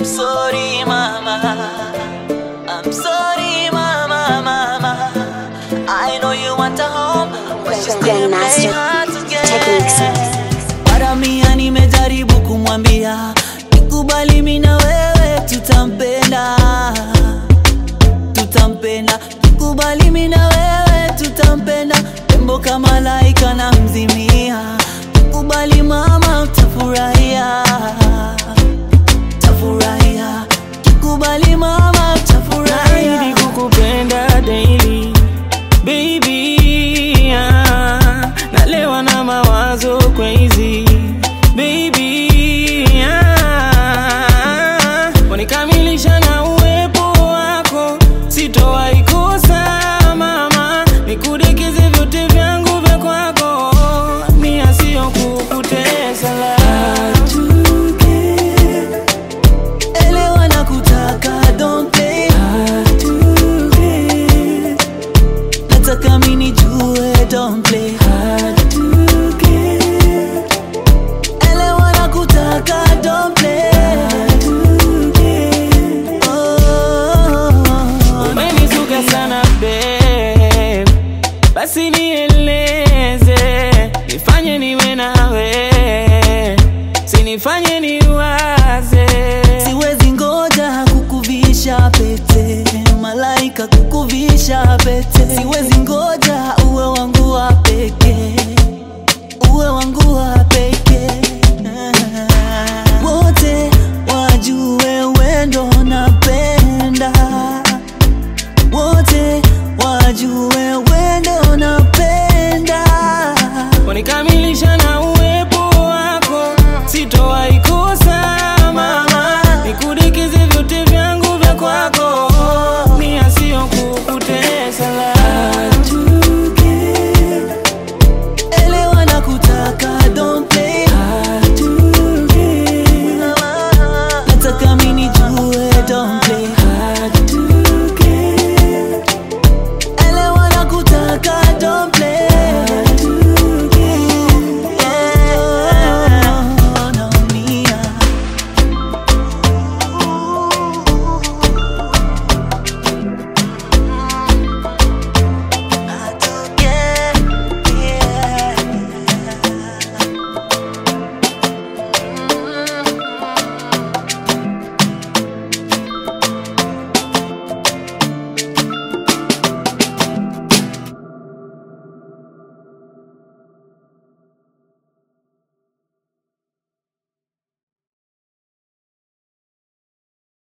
sorry mama. I'm sorry mama, mama. I know you want a home, but you still play Grandmaster hard to get. Techniques. Mara mia nimejaribu kumwambia nikubali mimi na wewe tutampenda tutampenda nikubali mimi na wewe tutampenda tembo kama laika na mzimia nikubali mama utafurahia tafurahia kikubali mama